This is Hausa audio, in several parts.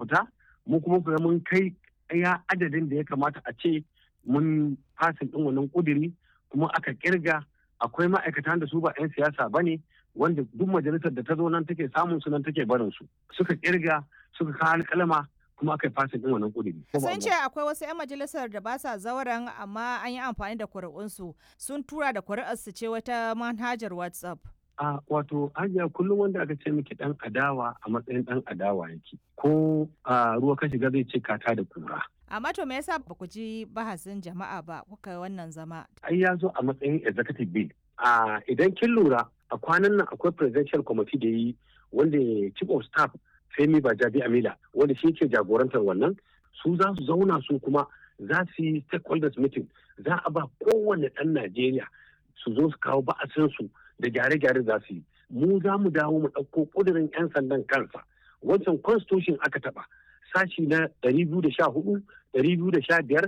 fita mu kuma kuma mun kai ya adadin da ya kamata a ce mun fasin ɗin wannan ƙudiri kuma aka kirga akwai ma'aikatan da su ba 'yan siyasa ba ne wanda duk majalisar da ta zo nan take samun su nan take barin su suka kirga suka kawo alƙalama kuma aka yi fasin ɗin wannan ƙudiri. Sun ce akwai wasu 'yan majalisar da ba sa zauren amma an yi amfani da kuri'unsu sun tura da kuri'arsu ce wata manhajar WhatsApp. a wato hajiya kullum wanda aka ce miki dan adawa a matsayin dan adawa yake ko a ruwa ka shiga zai ce kata da kura amma to me yasa ba ku ji bahasin jama'a ba kuka wannan zama ai ya zo a matsayin executive bill a idan kin lura a kwanan nan akwai presidential committee da yi wanda chief of staff Femi Bajabi Amila wanda shi ke jagorantar wannan su za su zauna su kuma za su yi stakeholders meeting za a ba kowane ɗan Najeriya su zo su kawo ba'asinsu da gyare-gyare za su yi mu za mu dawo mu ɗauko ƙudurin 'yan sandan kansa wancan constitution aka taɓa sashi na 214 215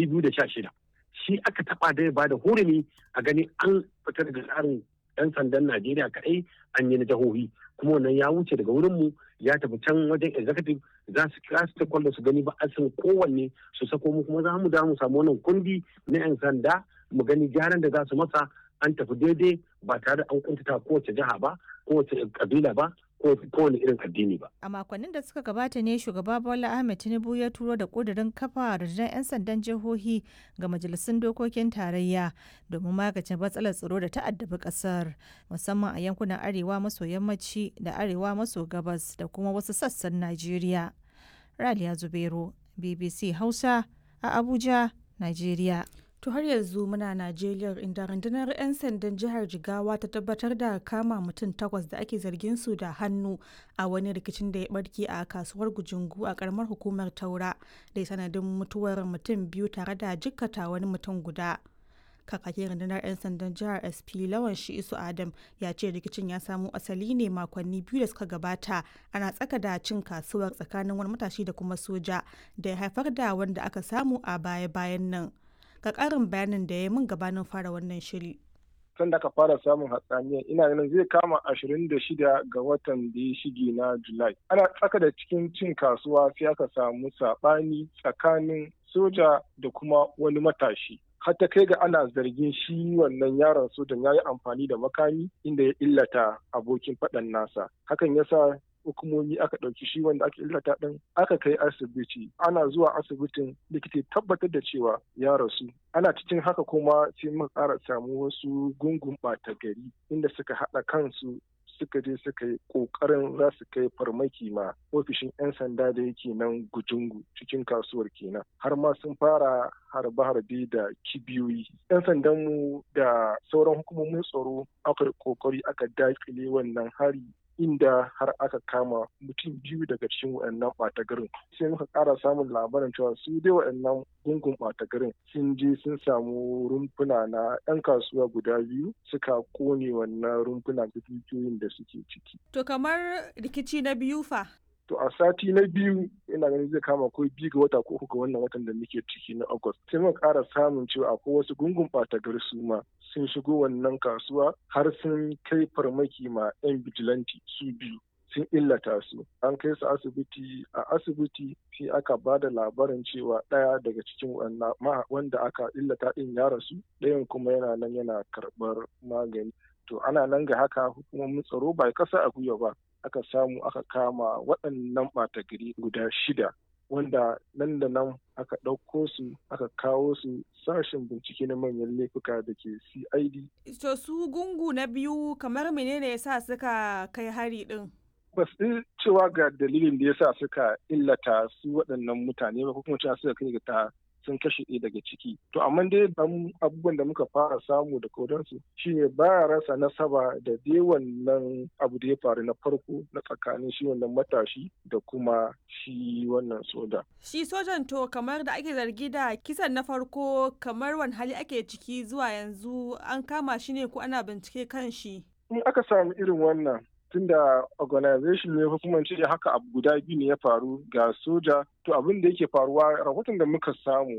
216 shi aka taɓa da ya bada hurumi a gani an fitar da tsarin 'yan sandan najeriya kaɗai an yi na jihohi kuma wannan ya wuce daga wurinmu ya tafi can wajen executive za su kira su takwallo su gani ba asin kowanne su sako mu kuma za mu dawo mu samu wannan kundi na 'yan sanda mu gani gyaran da za su masa an tafi daidai ba tare da an kuntata kowace jiha ba kowace kabila ba kowane irin addini ba. A makonnin da suka gabata ne shugaba Bola Ahmed Tinubu ya turo da kudirin kafa rundunar 'yan sandan jihohi ga majalisun dokokin tarayya domin magance matsalar tsaro da ta'addabi kasar musamman a yankunan arewa maso yammaci da arewa maso gabas da kuma wasu sassan Najeriya. Raliya Zubero, BBC Hausa a Abuja, Najeriya. To har yanzu muna Najeriya inda rundunar 'yan sandan jihar Jigawa ta tabbatar da kama mutum takwas da ake zargin su da hannu a wani rikicin da ya barke a kasuwar Gujungu a karamar hukumar Taura da sanadin mutuwar mutum biyu tare da jikkata wani mutum guda. Kakakin rundunar 'yan sandan jihar SP Lawan Shi'isu Adam ya ce rikicin ya samo asali ne makonni biyu da suka gabata ana tsaka da cin kasuwar tsakanin wani matashi da kuma soja da ya haifar da wanda aka samu a baya-bayan nan. ga ƙarin bayanin da ya min gabanin fara wannan shiri. Tun da aka fara samun hatsaniya ina ganin zai kama ashirin da shida ga watan da ya shige na Julai. Ana tsaka da cikin cin kasuwa sai aka samu saɓani tsakanin soja da kuma wani matashi. har ta kai ga ana zargin shi wannan yaron sojan ya yi amfani da makami inda ya illata abokin faɗan nasa. Hakan ya sa hukumomi aka ɗauki shi wanda aka illata ɗin aka kai asibiti ana zuwa asibitin likita tabbatar da cewa ya rasu ana cikin haka kuma sai muka ƙara samu wasu gungun ɓata gari inda suka haɗa kansu suka je suka yi ƙoƙarin za su kai farmaki ma ofishin 'yan sanda da yake nan gujungu cikin kasuwar kenan har ma sun fara harbe-harbe da kibiyoyi 'yan sandanmu da sauran hukumomin tsaro aka ƙoƙari aka daƙile wannan hari inda har aka kama mutum biyu daga cikin waɗannan ɓata garin sai muka ƙara samun labarin cewa su dai waɗannan gungun ɓata garin sun je sun samu rumfuna na 'yan kasuwa guda biyu suka kone wannan rumfuna da dukiyoyin da suke ciki. To kamar rikici na biyu fa? To a sati na biyu ina ganin zai kama ko biyu ga wata ko uku ga wannan watan da muke ciki na August. Sai muka ƙara samun cewa akwai wasu gungun ɓata gari su ma sun shigo wannan kasuwa har sun kai farmaki ma 'yan bijilanti su biyu. sun illata su an kai su asibiti a asibiti sai aka ba da labarin cewa ɗaya daga cikin wanda aka illata ɗin ya rasu ɗayan kuma yana nan yana karɓar magani to ana nan ga haka hukumomin tsaro ba kasa a gwiwa ba aka samu aka kama waɗannan ɓata gari guda shida wanda nan da nan aka ɗauko su aka kawo su sashen bincike na manyan laifuka da ke cid to su gungu na biyu kamar menene ya sa suka kai hari ɗin ba su cewa ga dalilin da ya sa suka illata su waɗannan mutane ba ko kuma cewa suka kai ga ta sun kashe ɗaya daga ciki. To amma dai abubuwan da muka fara samu da kodansu shine baya rasa nasaba da dai wannan abu da ya faru na farko na tsakanin shi wannan matashi da kuma shi wannan soja. Shi sojan to kamar da ake zargi da kisan na farko kamar wani hali ake ciki zuwa yanzu an kama shi ne ko ana bincike kan shi. In aka samu irin wannan tunda organization ne hukumar ce haka abu guda biyu ne ya faru ga soja to abin da yake faruwa rahoton da muka samu